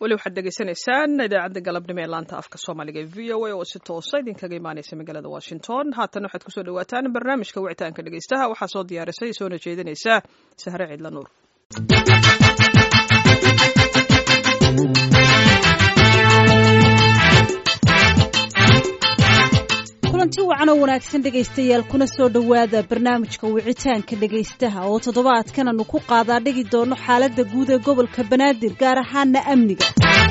weli waxaad degeysanaysaan idaacadda galabnimo ee laanta afka soomaaliga ee v o a oo si toosa idinkaga imaaneysa magaalada washington haatan waxaad kusoo dhawaataan barnaamijka wicitaanka dhegeystaha waxaa soo diyaarisay soona jeedinaysa sahre ciidla nuur kulanti wacan oo wanaagsan dhegaystayaal kuna soo dhowaada barnaamijka wicitaanka dhegaystaha oo toddobaadkan aanu ku qaadaa dhigi doono xaaladda guud ee gobolka banaadir gaar ahaana amniga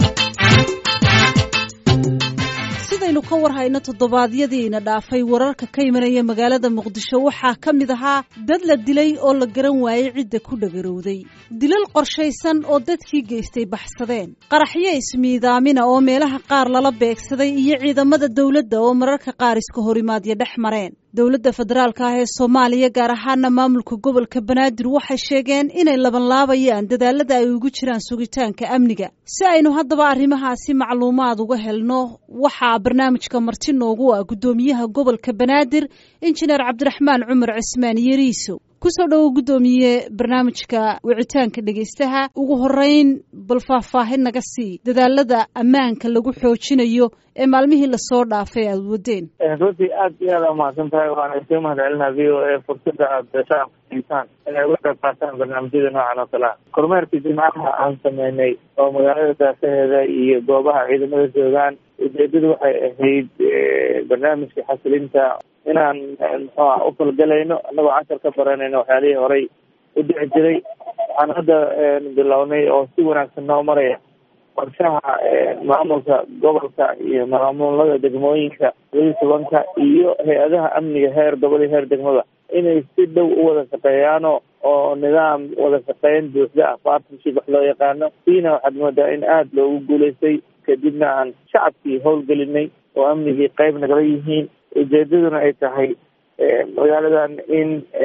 sidaynu ka war hayno toddobaadyadiina dhaafay wararka ka imanaya magaalada muqdisho waxaa ka mid ahaa dad la dilay oo la garan waayey cidda ku dhagarowday dilal qorshaysan oo dadkii geystay baxsadeen qaraxyo ismiidaamina oo meelaha qaar lala beegsaday iyo ciidamada dowladda oo mararka qaar iska horimaadya dhex mareen dowladda federaalka ah ee soomaaliya gaar ahaana maamulka gobolka banaadir waxay sheegeen inay labanlaabayaan dadaalada ay ugu jiraan sugitaanka amniga si aynu haddaba arrimahaasi macluumaad uga helno waxaa barnaamijka marti noogu ah guddoomiyaha gobolka banaadir injineer cabdiraxmaan cumar cismaan yariisow kusoo dhowo guddoomiye barnaamijka wicitaanka dhegaystaha ugu horeyn bal faahfaahin naga sii dadaalada ammaanka lagu xoojinayo ee maalmihii lasoo dhaafay aada wadeen runtii aad iyo aad umahadsan tahay waana iska mahad celinaa v o a fursada aada shacabka inay uga qayb qaataan barnaamijyada noocan oo kale ah kormeerkii jimcaha aan sameynay oo magaalada daafaheeda iyo goobaha ciidamada joogaan ujeedadu waxay ahayd barnaamijka xasilinta inaan muxuua u falgalayno annagoo cashar ka baranayno waxyaalihii horay u dhici jiray waxaan hadda bilownay oo si wanaagsan noo maraya qorshaha maamulka gobolka iyo maamulada degmooyinka labaiyi tobanka iyo hay-adaha amniga heer gobol iyo heer degmada inay si dhow u wada shaqeeyaano oo nidaam wada shaqeyn buuxda ah partnership wax loo yaqaano siina waxaad moodaa in aada loogu guulaystay kadibna aan shacabkii howlgelinay oo amnigii qayb nagala yihiin ujeedaduna ay tahay magaaladan in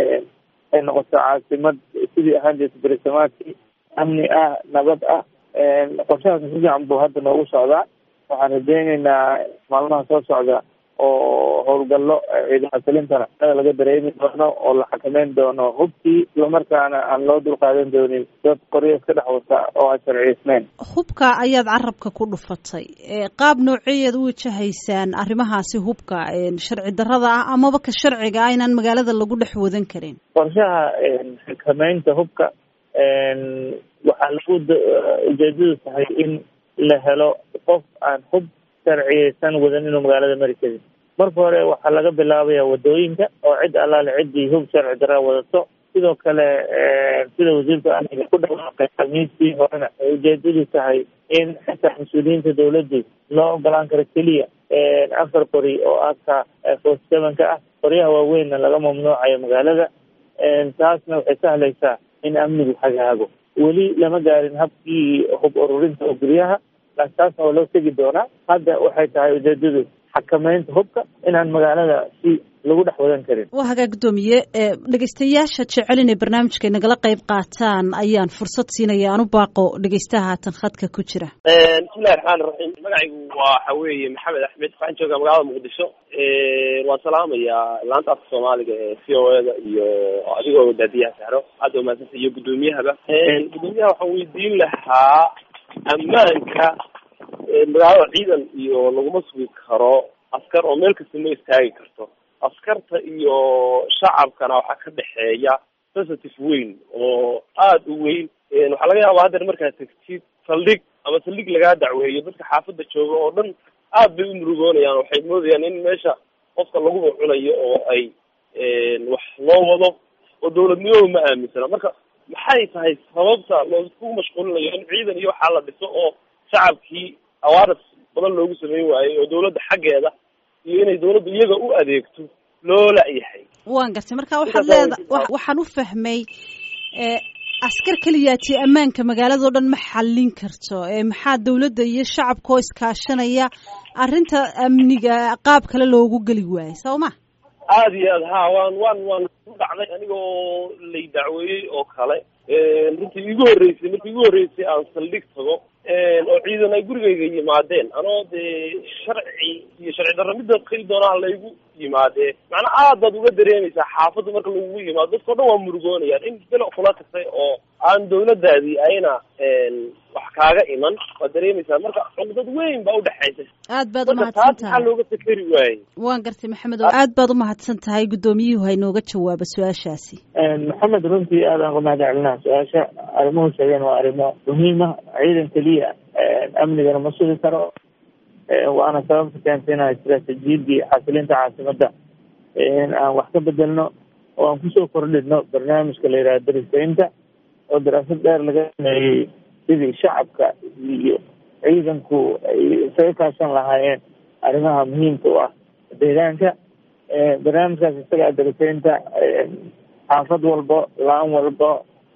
ay noqoto caasimad sidii ahaan jirta berisamaadkii amni ah nabad ah qorshahaas si fiican buu hadda noogu socdaa waxaan rajeyneynaa maalmaha soo socda oo howlgallo ciidamada salintana laga dareemi doono oo la xakameyn doono hubkii islamarkaana aan loo dulqaadan doonin dad qoryo iska dhex wata oo aan sharciyeysneyn hubka ayaad carabka ku dhufatay qaab nooceeyaad u wajahaysaan arrimahaasi hubka sharci darrada ah amaba ka sharciga ah inaan magaalada lagu dhex wadan karin qorshaha xakameynta hubka waxaa lagu ujeedadu tahay in la helo qof aan hub sharciyeysan wadan inuu magaalada mari karin marka hore waxaa laga bilaabaya wadooyinka oo cid allaale ciddii hub sharci darra wadato sidoo kale sida wasiirka amniga ku dhawaaqay khamiistii horena ay ujeedadu tahay in xitaa mas-uuliyiinta dawladdu loo ogolaan karo keliya afar qori oo aka forty seven-ka ah qoryaha waaweynna laga mamnuucayo magaalada taasna waxay sahlaysaa in amnigu hagaago weli lama gaarin habkii hub ururinta oo guryaha laakiin taasna waa loo tegi doonaa hadda waxay tahay ujeedadu xakameynta hubka inaan magaalada si lagu dhex wadan karin waa hagaa guddoomiye dhegeystayaasha jecel inay barnaamijka nagala qayb qaataan ayaan fursad siinaya aan u baaqo dhegeystaha haatan khadka ku jira bismillahi raxmaan iraxiim magacaygu waxa weeye maxamed axmed waxaan joogaa magaalada muqdisho waan salaamayaa laanta afka soomaaliga ee v o eda iyo adigoo daadiyaha sahro aada umahadsanta iyo guddoomiyahaba guddoomiyaha waxaan weydiin lahaa ammaanka magaalada ciidan iyo laguma sugi karo askar oo meel kasta ma istaagi karto askarta iyo shacabkana waxaa ka dhexeeya sensitive weyn oo aada u weyn waxaa laga yaabaa haddeer markaad tegtid saldhig ama saldhig lagaa dacweeyo dadka xaafadda jooga oo dhan aad bay u murugoonayaan waxay moodayaan in meesha qofka laguba cunayo oo ay wax loo wado oo dawladnimadu ma aaminsana marka maxay tahay sababta loosku mashquulinayo in ciidan iyo waxaa la dhiso oo shacabkii awaaris badan loogu sameyn waayey oo dawladda xaggeeda iyo inay dawladdu iyaga u adeegto loo la-yahay waan gartay marka waxaad leeda waxaan u fahmay askar keliyaati ammaanka magaalado dhan ma xallin karto maxaa dawladda iyo shacabka oo iskaashanaya arrinta amniga qaab kale loogu geli waayo soo ma aada iyo aad ha waan waan waan ku dhacday anigoo lay dacweeyey oo kale runtii igu horreysay markii igu horreysay aan saldhig tago oo ciidan ay gurigayga yimaadeen anoo dee sharci iyo sharci darro midda keli doonaa laygu yimaadee macnaa aad baad uga dareemaysaa xaafadda marka lagugu yimaado dadkao dhan waa murugoonayaan in bilo kula tagtay oo aan dawladdaadii ayna wax kaaga iman waad dareemaysaa marka cuqdad weyn baa udhexaysa aad baad marka umahadsan taas maxaa tahay looga fikeri waayey waan gartay maxamed oo aad baad umahadsan tahay guddoomiyuhu haynooga jawaaba su-aashaasi maxamed runtii aadaan ku mahad celinaa su-aasha arrimuhu sheegeen waa arrimo muhiima ciidan keliya amnigana ma sugi karo waana sababta keentay inaan istiraatiijiyadii xasilinta caasimadda in aan wax ka bedelno oo aan kusoo kordhino barnaamijka la yidhaha darisaynta oo daraasad dheer laga sameeyey sidii shacabka iyo ciidanku ay isaga kaashan lahaayeen arrimaha muhiimka u ah deegaanka barnaamijkaas isaga darisaynta xaafad walbo laan walbo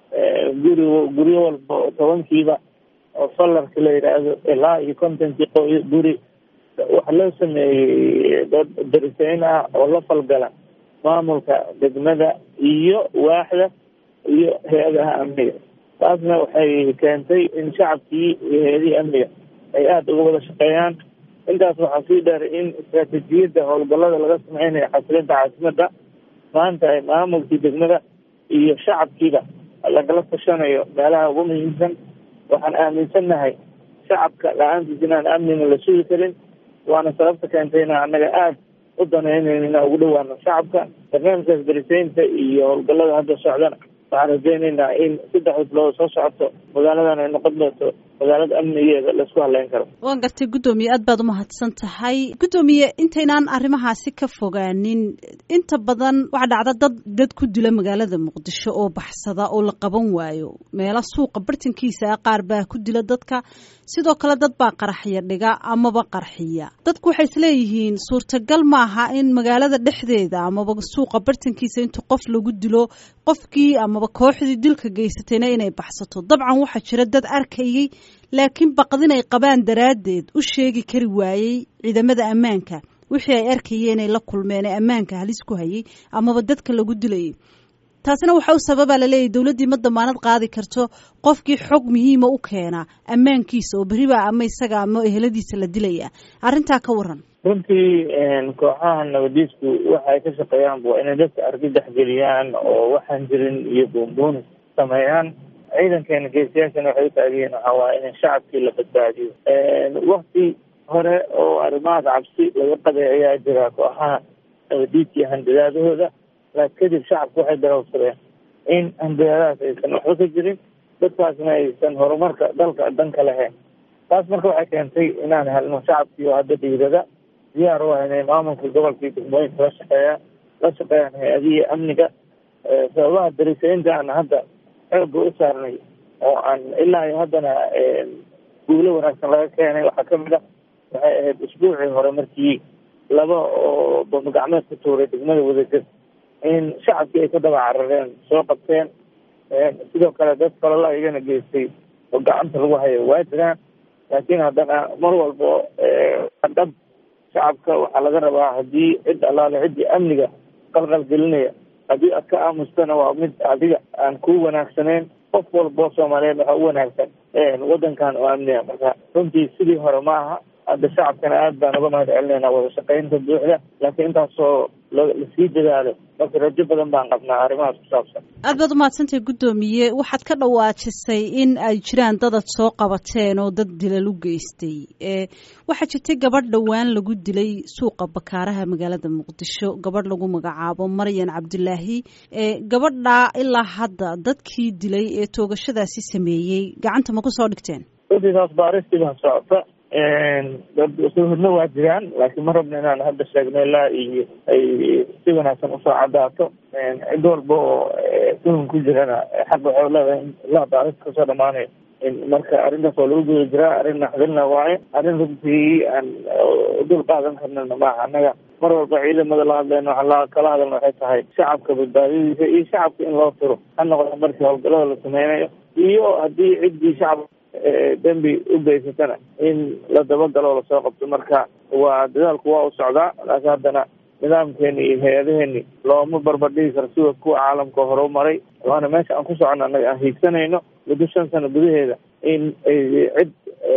guri guryo walba oo tobankiiba oo falarka la yidhaahdo ilaa iyo kontonkii qoy guri waxa loo sameeyey dad darisayn ah oo la falgala maamulka degmada iyo waaxda iyo hay-adaha amniga taasna waxay keentay in shacabkii iyo hay-adihii amniga ay aada uga wada shaqeeyaan intaas waxaa sii dheer in istiraatiijiyadda howlgallada laga sameynayo xasilinta caasimadda maanta ay maamulkii degmada iyo shacabkiiba lagala tashanayo meelaha ugu muhiimsan waxaan aaminsannahay shacabka la-aantiis inaan amnina la sugi karin waana sababta keentay inaan annaga aada u danaynayn inaan ugu dhawaano shacabka barnaamijkaas darisaynta iyo howlgallada hadda socdana waxaan rajaynaynaa in saddex bilood soo socoto magaaladan ay noqon doonto magaalada amnigeeda laisku haleyn karo waan gartay guddoomiye aad baad umahadsan tahay guddoomiye intaynaan arrimahaasi ka fogaanin inta badan waxaa dhacda dad dad ku dila magaalada muqdisho oo baxsada oo la qaban waayo meelo suuqa bartankiisa ah qaar baa ku dila dadka sidoo kale dad baa qaraxya dhiga amaba qarxiya dadku waxay isleeyihiin suurtagal maaha in magaalada dhexdeeda amaba suuqa bartankiisa inta qof lagu dilo qofkii amaba kooxdii dilka geysatayna inay baxsato dabcan waxaa jira dad arkayay laakiin baqdin ay qabaan daraaddeed u sheegi kari waayey ciidamada ammaanka wixii ay arkayeen ay la kulmeen ee ammaanka halis ku hayay amaba dadka lagu dilayay taasina waxa u sababaa laleeyahy dowladdii ma damaanad qaadi karto qofkii xog muhiima u keena ammaankiisa oo beriba ama isaga ama eheladiisa la dilaya arrintaa ka waran runtii kooxaha nabadiisku waxa ay ka shaqeeyaan waa inay dadka argagax geliyaan oo waxaan jirin iyo buunbuunis sameeyaan ciidankeena geesiyaashana waxay u taagiyeen waxaa waaye in shacabkii la badbaadiyo wakti hore oo arrimahaas cabsi laga qaday ayaa jira kooxaha nabadiidka iyo handadaadahooda laakin kadib shacabku waxay darowsadeen in handadaadahaas aysan waxba ka jirin dadkaasna aysan horumarka dalka danka lahayn taas marka waxay keentay inaan helno shacabkii oo hadda dhiirada diyaar u ah inay maamulka gobolkii degmooyinka la shaqeeya la shaqeeyaan hay-adihii amniga sababaha darisaynta aan hadda xooga u saarnay oo aan ilaa iyo haddana guulo wanaagsan laga keenay waxaa kamid ah waxay ahayd usbuucii hore markii laba oo bamagacmeed ku tuuray degmada wadajir in shacabkii ay ku daba carareen soo qabteen sidoo kale dad kalala iyagana geystay oo gacanta lagu hayo waa jiraan laakiin haddana mar walbo dhab shacabka waxaa laga rabaa haddii cid allaale ciddii amniga qalqal gelinaya haddii aad ka aamustana waa mid adiga aan ku wanaagsaneyn qof walbo soomaaliyeed waxaa u wanaagsan waddankan oo amniga marka runtii sidii hore ma aha hadda shacabkana aad baan uga mahad celinayna wada shaqaynta buuxda laakiin intaasoo lasii dadaalo marka rajo badan baan qabnaa arrimahaas ku saabsan aad baad umahadsantahay guddoomiye waxaad ka dhawaajisay in ay jiraan dadad soo qabateen oo dad dilal u geystay waxaa jirtay gabadh dhowaan lagu dilay suuqa bakaaraha magaalada muqdisho gabadh lagu magacaabo maryan cabdilaahi gabadhaa ilaa hadda dadkii dilay ee toogashadaasi sameeyey gacanta ma ku soo dhigteen runtii taas baaristii baa socota dad suhurna waa jiraan laakiin ma rabna inaan hadda sheegno ilaa iyo ay si wanaagsan usoo cadaato cid walba oo tuhun ku jirana xaq waxay leedahay in ilaa baaris kasoo dhamaanayo marka arrintaas waa lagu guda jiraa arrin naxdilna waaye arrin runtii aan dul qaadan karnana maaha annaga mar walba ciidamada la hadlayno waxaa la kala hadalna waxay tahay shacabka badbaadadiisa iyo shacabka in loo tiro ha noqdo markii howlgallada la sameynayo iyo haddii ciddii shacabka dembi u geysatana in la dabagalo lasoo qabto marka waa dadaalku waa u socdaa laakiin haddana nidaamkeeni iyo hay-adaheeni looma barbardhigi karo sida kuwa caalamka hore u maray waana meesha aan ku socono annaga aan hiigsanayno muddo shan sano gudaheeda in ay cid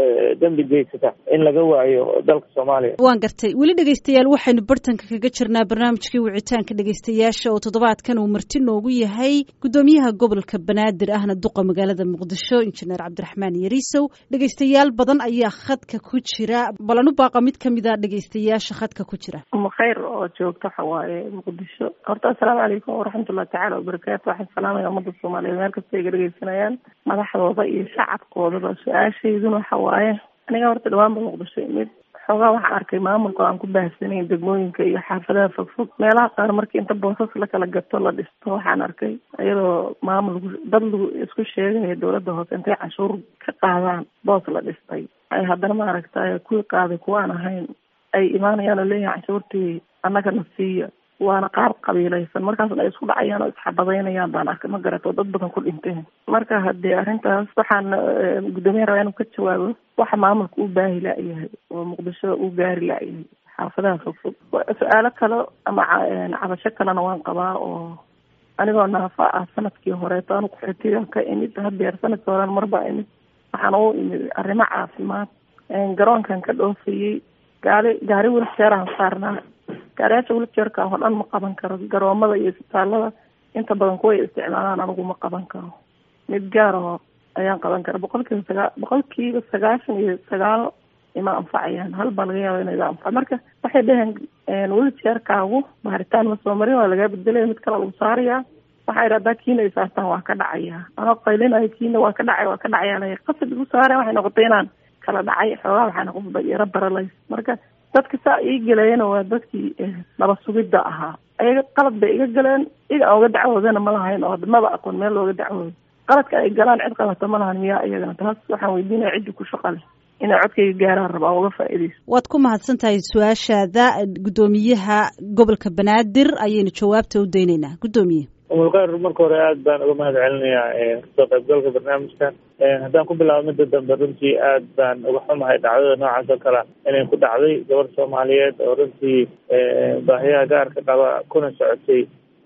dembi geysata in laga waayo dalka soomaaliya waan gartay weli dhegeystayaal waxaynu bartanka kaga jirnaa barnaamijkii wicitaanka dhegeystayaasha oo toddobaadkan uu marti noogu yahay guddoomiyaha gobolka banaadir ahna duqa magaalada muqdisho injineer cabdiraxmaan yariisow dhegeystayaal badan ayaa khadka ku jira balan u baaqa mid kamid a dhegeystayaasha khadka ku jira khayr oo joogto waxa waaye muqdisho horta assalaamu calaykum waraxmatullahi tacaala wabarakaatu waxaan salaamaya ummadda soomaaliyeed meel kasta ay ga dhegeysanayaan madaxdooda iyo shacabkoodaba su-aashayduna waxa waaye aniga horta dhawaanba muqdisho imid xoogaa waxaan arkay maamulka aan ku baahsanayn degmooyinka iyo xaafadaha fogfog meelaha qaar markii inta boosas la kala gato la dhisto waxaan arkay iyadoo maamul dad lagu isku sheegaya dowladda hoose intay canshuur ka qaadaan boos la dhistay ay haddana maaragtay kuwii qaaday kuwaan ahayn ay imaanayaan oo leeyahay canshuurtii annagana siiya waana qaar qabiilaysan markaasna ay isku dhacayaan oo isxabadaynayaan baan arkay ma garato dad badan ku dhinteen marka haddii arrintaas waxaan guddoomiyaha rabaa inuu ka jawaabo waxa maamulka u baahi la-yahay oo muqdisho u gaari la-yahay xaafadaha fogfog su-aalo kale ama cabasho kalena waan qabaa oo anigoo naafa ah sanadkii horeeto anu kuxitigan ka imid hadeer sanadkii horen marbaa imid waxaan u imid arrimo caafimaad garoonkan ka dhoofayey gaari gaari wiljeeraan saarnaa gaariyaasha wiljeerka oo dhan ma qaban karo garoomada iyo isbitaalada inta badan kuway isticmaalaan anigu ma qaban karo mid gaar oo ayaan qaban kara boqolkiiba sagaa boqolkiiba sagaashan iyo sagaal ima anfacayaan hal baa laga yaaba inay anfac marka waxay dheheen wiljeerkaagu baaritaan ma soo marin waa lagaa bedelaya mid kale lagu saarayaa waxay dhahdaa kiina ay saartaan waa ka dhacayaa anoo qaylinayo kiina waa ka dhacay waa ka dhacaya la qasad igu saareen waxay noqotay inaan kala dhacay xoogaa waxaa noqoba yaro baralays marka dadka saa ii galeeyana waa dadkii naba sugidda ahaa ayaga qalad bay iga galeen iga aan uga dacwoodana ma lahayn oo maba aqoon meel looga dacwoodo qaladka ay galaan cid qabata ma lahan miyaa iyagana taas waxaan weydiinaya ciddi ku shaqa leh inay codkayga gaaraan rabaa uga faa'iidayso waad ku mahadsan tahay su-aashaada guddoomiyaha gobolka banaadir ayaynu jawaabta u daynaynaa guddoomiye umulkhayr marka hore aad baan uga mahad celinayaa kasoo qaybgalka barnaamijkan haddaan ku bilaabo midda dambe runtii aad baan uga xumahay dhacdada noocaas oo kale inay ku dhacday gabar soomaaliyeed oo runtii baahiyaha gaarka qaba kuna socotay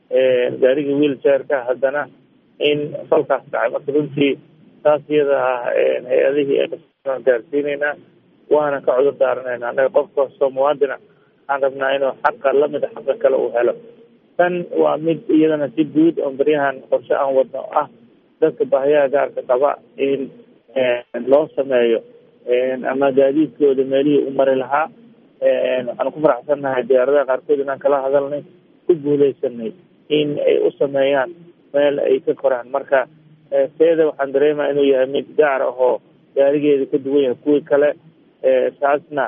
gaariga wheelchairka haddana in falkaas dhacay marka runtii taas iyada ah hay-adihii aan gaarsiineynaa waana ka cudur daaranayna annaga qof kastoo muwaadina waxaan rabnaa inuu xaqa lamid a xaqa kale uu helo tan waa mid iyadana si guud oo baryahan qorshe aan wadno ah dadka baahiyaha gaarka qaba in loo sameeyo ama gaadiidkooda meelihii u mari lahaa waxaan ku faraxsannahay diyaaradaha qaarkood inaan kala hadalnay ku guuleysanay in ay u sameeyaan meel ay ka koraan marka seeda waxaan dareemaya inuu yahay mid gaar ah oo gaarigeeda ka duwan yahay kuwii kale taasna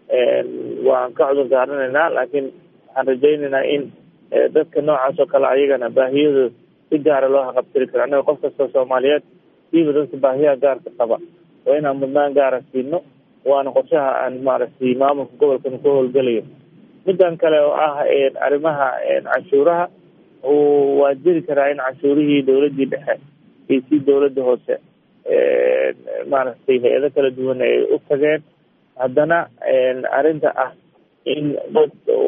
waan ka cudur daaranaynaa laakiin waxaan rajaynaynaa in dadka noocaas oo kale ayagana baahiyadooda si gaara loo haqabtiri karo annaga qof kastoo soomaaliyeed siiba dadka baahiyaha gaarka qaba waa inaan mudnaan gaara siino waana qorshaha aan maaragtay maamulka gobolkan ku howlgelayo midan kale oo ah arrimaha canshuuraha waa jiri karaa in canshuurihii dowladdii dhexe iyo si dowladda hoose maaragtay hay-ado kala duwan ay u tageen haddana arrinta ah in dad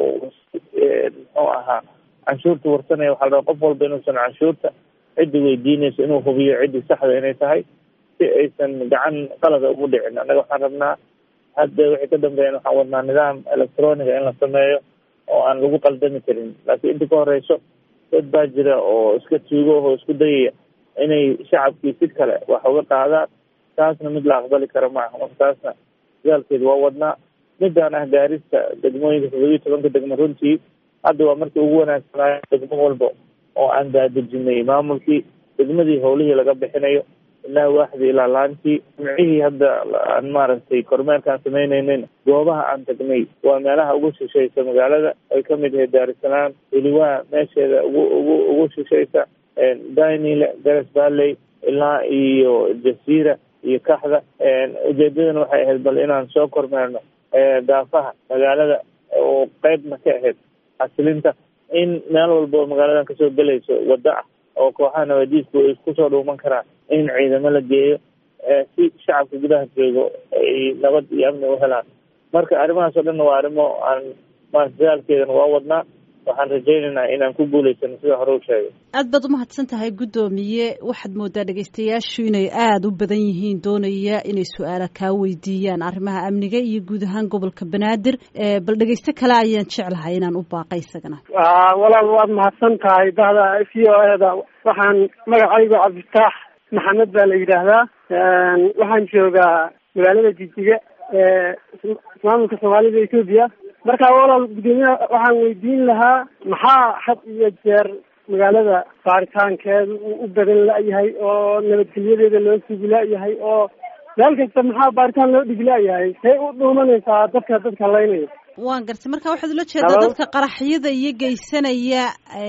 muxuu ahaa canshuurta warsanaya waxaa la rabaa qof walba inuusan canshuurta ciddi weydiinayso inuu hubiyo ciddii saxda inay tahay si aysan gacan qalada ugu dhicin annaga waxaan rabnaa hadda wixii ka dambeeyan waxaan wadnaa nidaam electroniga in la sameeyo oo aan lagu qaldami karin laakiin inta ka horeyso dad baa jira oo iska tuugo oo isku dayaya inay shacabkii si kale wax uga qaadaan taasna mid la aqbali kara maaha marka taasna dadaalkeeda waa wadnaa midaan ah gaarista degmooyinka toddobiyi tobanka degmo runtii hadda waa markii ugu wanaagsanaayo degmo walba oo aan daadejinay maamulkii degmadii howlihii laga bixinayo ilaa waaxdii ilaa laantii jimcihii hadda aan maaragtay kormeerkaan samaynaynin goobaha aan tagnay waa meelaha ugu shishaysa magaalada ay kamid ahayd daarisalaam weliwaa meesheeda ugu ugu ugu shishaysa dainile gares valley ilaa iyo jasiira iyo kaxda ujeedadana waxay ahayd bal inaan soo kormeerno daafaha magaalada oo qeybna ka ahayd xasilinta in meel walba oo magaaladan kasoo gelayso waddo ah oo kooxaha nabadiisku ay kusoo dhuuman karaan in ciidamo la geeyo si shacabka gudaha joogo ay nabad iyo amni u helaan marka arrimahaas oo dhanna waa arrimo aan maarata dadaalkeedana waa wadnaa waxaan rajaynaynaa inaan ku guulaysano sida hore u sheegay aad baad umahadsan tahay guddoomiye waxaad moodaa dhegeystayaashu inay aada u badan yihiin doonaya inay su-aala kaa weydiiyaan arrimaha amniga iyo guud ahaan gobolka banaadir bal dhegeysto kale ayaan jeclahay inaan u baaqay isagana walaal waad mahadsan tahay bahda v o eda waxaan magacaygu cabdifitaax maxamed baa la yidhaahdaa waxaan joogaa magaalada jijiga ee maamulka soomaalida etoobiya marka walaal guddoomiyaha waxaan weydiin lahaa maxaa had iyo jeer magaalada baaritaankeeda uu u badan la-yahay oo nabadgelyadeeda loo sugi la-yahay oo meel kasta maxaa baaritaan loo dhigi la-yahay say u dhuumanaysaa dadka dadka laynaya waan gartay marka waxaad ula jeedaa dadka qaraxyada iyo geysanaya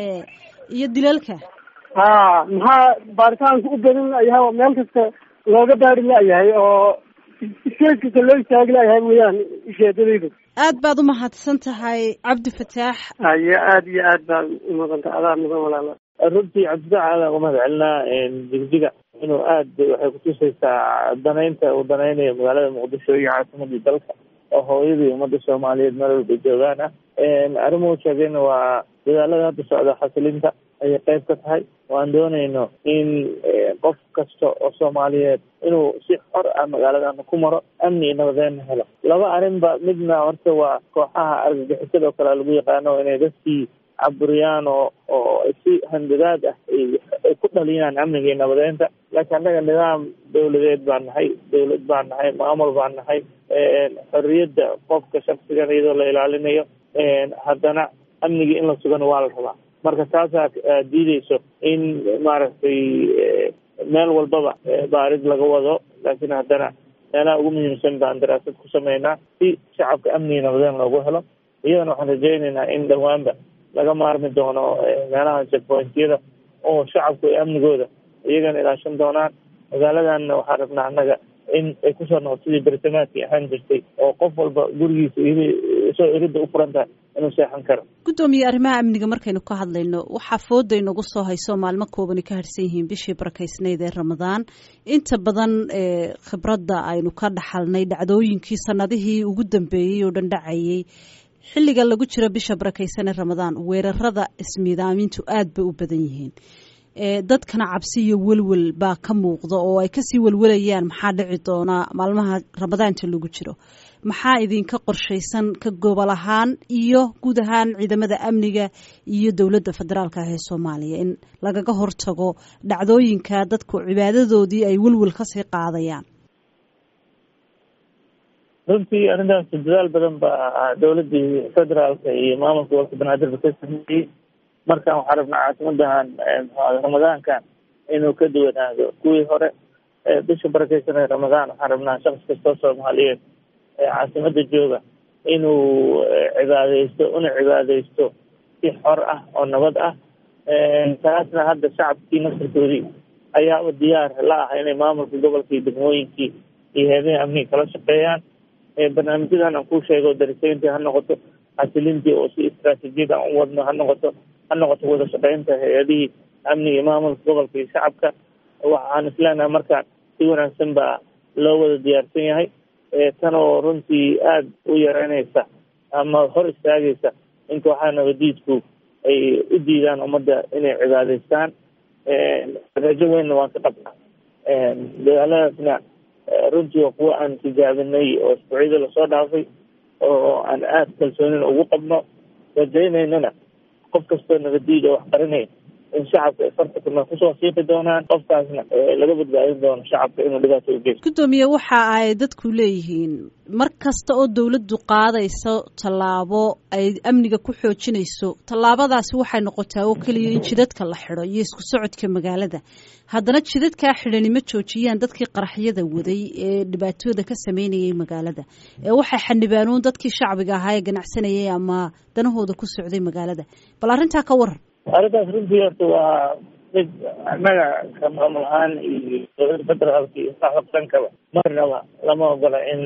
iyo dilalka ha maxaa baaritaanka u badan la-yahay oo meel kasta looga baari la-yahay oo iskees kasta loo istaagi la-yahay mooyaan ujeedadayda aad baad umahadsan tahay cabdi fataax haye aada iyo aad baa umaqanta adaa mudan walaala runtii cabdifaax aadaan uga mahad celinaa jigjiga inuu aada waxay kutusaysaa danaynta uu danaynayo magaalada muqdisho iyo caasimadii dalka oo hooyadii ummadda soomaaliyeed meel walba joogaan ah arrimuhu sheegayna waa dadaalada hadda socda xasilinta ayay qayb ka tahay waan doonayno in qof kasta oo soomaaliyeed inuu si xor ah magaaladana ku maro amni iyo nabadeenna helo laba arrinba midna horta waa kooxaha argagixisada oo kale lagu yaqaano inay dadkii caburiyaan oo oo si handadaad ah ay ku dhaliyaan amniga iyo nabadeynta laakiin annaga nidaam dawladeed baan nahay dawlad baan nahay maamul baan nahay xorriyadda qofka shaksigan iyadoo la ilaalinayo haddana amnigii in la sugana waa la rabaa marka taasaa diideyso in maaragtay meel walbaba baarid laga wado laakiin haddana meelaha ugu muhiimsan baan daraasad ku sameynaa si shacabka amniga nabadeen loogu helo iyadana waxaan rajaynaynaa in dhowaanba laga maarmi doono meelaha checkpointyada oo shacabku ay amnigooda iyagana ilaashan doonaan magaaladanna waxaan rabnaa annaga in ay kusoo noqoto sidii bersamaadkii ahaan jirtay oo qof walba gurigiisa soo iridda u furan tahay inuu seexan karo guddoomiye arrimaha amniga markaynu ka hadlayno waxaa fooda inagu soo hayso maalmo koobani ka harsan yihiin bishii barakaysnayd ee ramadaan inta badan khibradda aynu ka dhaxalnay dhacdooyinkii sanadihii ugu dambeeyey oo dhan dhacayay xilliga lagu jiro bisha barakaysan ee ramadaan weerarada ismiidaamintu aad bay u badan yihiin dadkana cabsi iyo welwel baa ka muuqda oo ay kasii welwelayaan maxaa dhici doonaa maalmaha ramadaanta lagu jiro maxaa idinka qorshaysan ka gobol ahaan iyo guud ahaan ciidamada amniga iyo dowladda federaalka ah ee soomaaliya in lagaga hortago dhacdooyinka dadku cibaadadoodii ay welwel kasii qaadayaan runtii arrintaas dadaal badan baa dowladii federaalka iyo maamulka gobolka banaadir ka sameeyey markaan waxaa rabnaa caasimadahan ramadaankan inuu ka duwanaado kuwii hore bisha barakeysan ee ramadaan waxaan rabnaa shaqsi kastoo soomaaliyeed ee caasimada jooga inuu cibaadeysto una cibaadeysto si xor ah oo nabad ah taasna hadda shacabkii nasarkoodii ayaaba diyaar la ah inay maamulka gobolka iyo degmooyinkii iyo heedaha amniga kala shaqeeyaan barnaamijyadan aan ku sheego darisayntii ha noqoto xasilintii oo si istraatijiyad aan u wadno ha noqoto ha noqoto wada shaqeynta hay-adihii amniga iyo maamulka gobolka iyo shacabka waxaan isleenahay markaan si wanaagsan baa loo wada diyaarsan yahay tan oo runtii aada u yareynaysa ama hor istaagaysa in kooxaha nabadiidku ay u diidaan ummadda inay cibaadeystaan rajo weynna waan ka qabnaa dagaaladaasna runtii waa kuwa aan tijaabinay oo isbuucyada lasoo dhaafay oo aan aada kalsoonin ugu qabno rajaynaynana qof kastoo nabadiid oo wax qarinaya in shacabka ay farta kuna kusoo siiqi doonaan qofkaasna laga badbaadin doono shacabka inuu dhibaato u geysto guddoomiye waxa ay dadku leeyihiin mar kasta oo dawladdu qaadayso tallaabo ay amniga ku xoojinayso tallaabadaasi waxay noqotaa oo keliya in jidadka la xidho iyo isku socodka magaalada haddana jidadkaa xidhani ma joojiyaan dadkii qaraxyada waday ee dhibaatooda ka sameynayay magaalada ee waxay xanibaanuun dadkii shacbiga ahaa ee ganacsanayay ama danahooda ku socday magaalada bal arrintaa ka waran arrintaas runtii horta waa mid annaga ka maamul ahaan iyo dowladda federaalka iyo saxda qankaba marnaba lama ogola in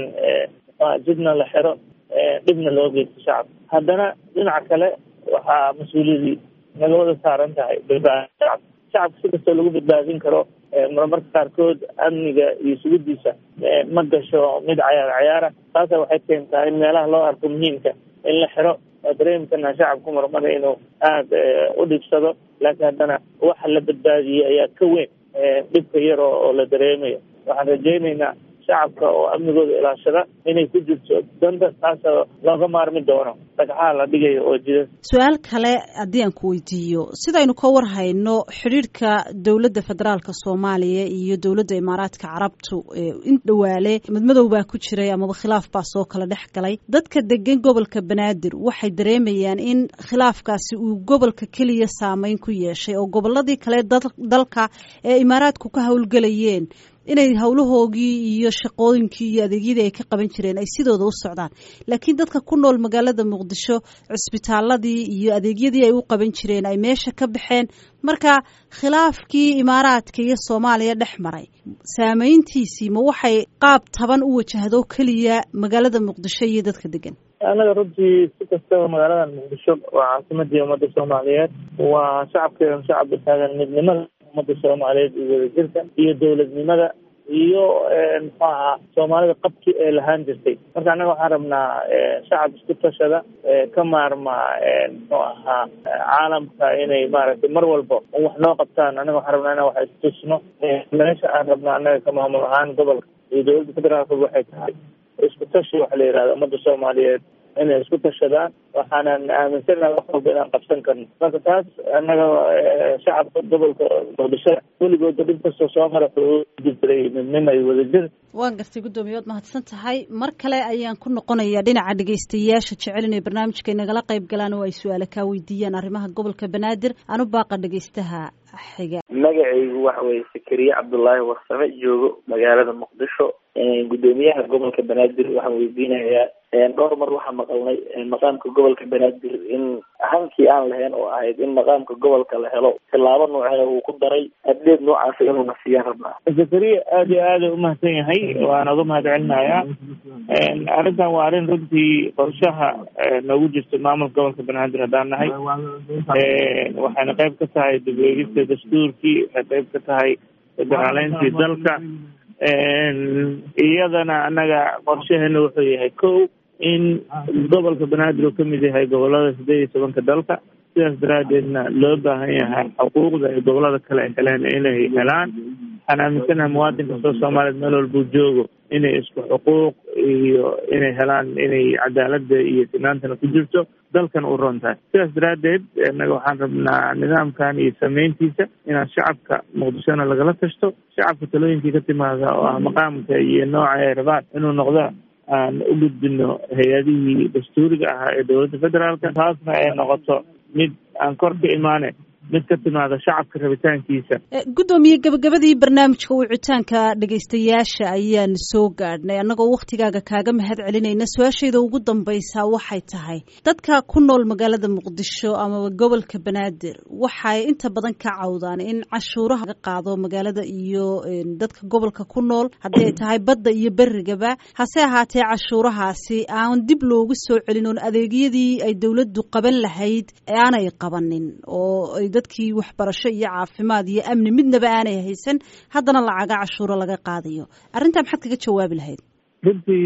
jidna la xiro dhibna loo geysto shacabka haddana dhinaca kale waxaa mas-uuliyadii naga wada saaran tahay badbaadin shacabka shacabka si kastoo lagu badbaadin karo marmarka qaarkood amniga iyo sugidiisa ma gasho mid cayaar cayaara taasa waxay keentaa in meelaha loo arko muhiimka in la xiro waa dareemi karnaa shacabku marmada inuu aada u dhibsado laakiin haddana waxa la badbaadiyey ayaa ka weyn dhibka yar oo la dareemayo waxaan rajaynaynaa shacabka oo amnigooda ilaashada inay ku jirto danta taasoo looga maarmi doono dhagxaha la dhigayo oo jida su-aal kale haddii aan ku weydiiyo sidaynu ka war hayno xidhiirhka dowladda federaalka soomaaliya iyo dowladda imaaraadka carabtu in dhawaale madmadow baa ku jiray amaba khilaaf baa soo kala dhex galay dadka degan gobolka banaadir waxay dareemayaan in khilaafkaasi uu gobolka keliya saameyn ku yeeshay oo goboladii kale dalka ee imaaraadku ka howlgelayeen inay howlahoogii iyo shaqooyinkii iyo adeegyadii ay ka qaban jireen ay sidooda u socdaan laakiin dadka ku nool magaalada muqdisho cisbitaaladii iyo adeegyadii ay u qaban jireen ay meesha ka baxeen marka khilaafkii imaaraadka iyo soomaaliya dhex maray saameyntiisii ma waxay qaab taban u wajahdo keliya magaalada muqdisho iyo dadka degan annaga runtii si kastaba magaalada muqdisho waa caasimadii ummadda soomaaliyeed waa shacabkeedan shacabka taagan midnimada ummadda soomaaliyeed iyo wadajirka iyo dowladnimada iyo muxuu ahaa soomaalida qabki ee lahaan jirtay marka annaga waxaan rabnaa shacab isku tashada ka maarma muxuu ahaa caalamka inay maaragtay mar walba wax noo qabtaan annaga waxaan rabnaa inaan wax istusno meesha aan rabnaa annaga ka maamul ahaan gobolka iyo dowladda federaalka waxay tahay isku tashi waxa la yihahda ummadda soomaaliyeed inay isku tashadaan waxaanan aaminsanaha wax walba inaan qabsan karno marka taas annaga shacabka gobolka muqdisho weligooda dhib kastoo soo mara jiray midnima iyo wadajir waan gartay guddoomiye waad mahadsan tahay mar kale ayaan ku noqonayaa dhinaca dhegaystayaasha jecel inay barnaamijka inagala qayb galaan oo ay su-aale kaa weydiiyaan arrimaha gobolka banaadir anu baaqa dhegaystaha xiga magacaygu waxa weye sakariye cabdullaahi warsame joogo magaalada muqdisho guddoomiyaha gobolka banaadir waxaan weydiinayaa dhowr mar waxaa maqalnay maqaamka gobolka banaadir in hankii aan lahayn oo ahayd in maqaamka gobolka la helo tilaabo nooceeda uu ku daray addeed noocaasa inuuna siiyaan rabnaa zakariya aada iyo aada umahadsan yahay waana uga mahad celinayaa arrintan waa arrin runtii qorshaha noogu jirta maamulka gobolka banaadir haddaan nahay waxayna qayb ka tahay dib eegista dastuurkii waxay qayb ka tahay federaaleyntii dalka iyadana annaga qorshaheena wuxuu yahay ko in gobolka banaadir uu kamid yahay gobolada sideed iyo tobanka dalka sidaas daraadeedna loo baahan yahay xuquuqda ay gobolada kale heleen inay helaan waxaan aaminsanahay muwaadin kastoo soomaaliyeed meel walbuu joogo inay isku xuquuq iyo inay helaan inay cadaalada iyo sinaantana ku jirto dalkan u ron tahay sidaas daraadeed innaga waxaan rabnaa nidaamkan iyo sameyntiisa inaan shacabka muqdishona lagala tashto shacabka talooyinkii ka timaada oo ah maqaamka iyo nooca ay rabaan inuu noqdo aan u gudbino hay-adihii dastuuriga ahaa ee dowladda federaalka taasna ay noqoto mid aan kor ka imaane mid ka timaada shacabka rabitaankiisa guddoomiye gabagabadii barnaamijka wicitaanka dhegaystayaasha ayaan soo gaadhnay annagoo wakhtigaaga kaaga mahad celinayna su-aashayda ugu dambaysa waxay tahay dadka ku nool magaalada muqdisho amaba gobolka banaadir waxay inta badan ka cawdaan in cashuuraha laga qaado magaalada iyo dadka gobolka ku nool haddii ay tahay badda iyo berigaba hase ahaatee cashuurahaasi aan dib loogu soo celin oon adeegyadii ay dowladdu qaban lahayd aanay qabanin oo dadkii waxbarasho iyo caafimaad iyo amni midnaba aanay haysan haddana lacaga cashuuro laga qaadayo arrintaa maxaad kaga jawaabi lahayd runtii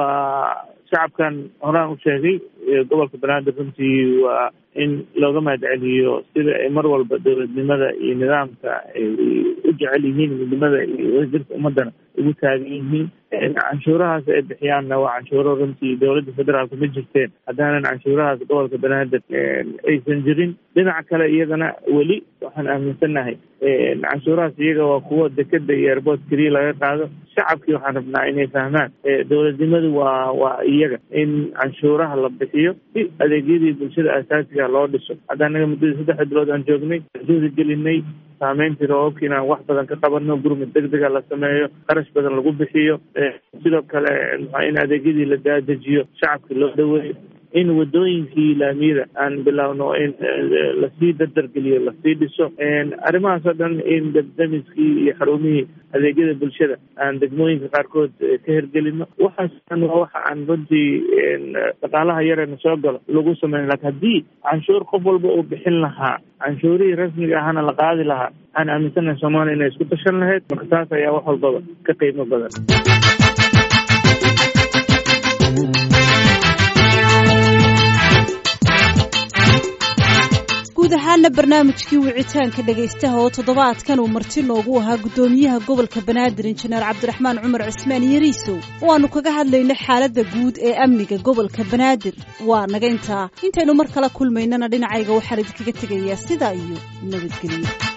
waa shacabkan horaan u sheegay gobolka banaadir runtii waa in looga mahad celiyo sida ay mar walba dowladnimada iyo nidaamka ay u jecel yihiin midnimada iyo wadajirka ummadana ugu taagan yihiin canshuurahaas ay bixiyaanna waa canshuuro runtii dowladda federaalka ma jirteen haddaanan canshuurahaas gobolka banaadir aysan jirin dhinaca kale iyagana weli waxaan aaminsannahay canshuurahaas iyaga waa kuwo dekeda iyo airboort keliya laga qaado shacabkii waxaan rabnaa inay fahmaan dowladnimadu waa waa iyaga in canshuuraha la bixiyo si adeegyadii bulshada asaasiga loo dhiso hadda anaga muddadii saddex bilood aan joognay juhdi gelinay saameyntii roobabka inaan wax badan ka qabano gurmud degdega la sameeyo qarash badan lagu bixiyo sidoo kale in adeegyadii la daadejiyo shacabkii loo dhaweeyo in wadooyinkii laamiyada aan bilowno in lasii dardargeliyo lasii dhiso arrimahaas oo dhan in dabdamiskii iyo xarumihii adeegyada bulshada aan degmooyinka qaarkood ka hergelino waxaas dhan waa waxa aan runtii dhaqaalaha yareena soo galo lagu sameyn lakin haddii canshuur qof walba uu bixin lahaa canshuurihii rasmiga ahana la qaadi lahaa waxaan aaminsanahay soomaaliya inay isku tashan lahayd marka taas ayaa wax walbaba ka qiimo badan ahaana barnaamijkii wicitaanka dhegaystaha oo toddobaadkan uu marti noogu ahaa guddoomiyaha gobolka banaadir injineer cabdiraxmaan cumar cismaan yariisow oo aanu kaga hadlaynay xaaladda guud ee amniga gobolka banaadir waa naga intaa intaynu mar kala kulmaynana dhinacayga waxaan idinkaga tegayaa sidaa iyo nabadgelyo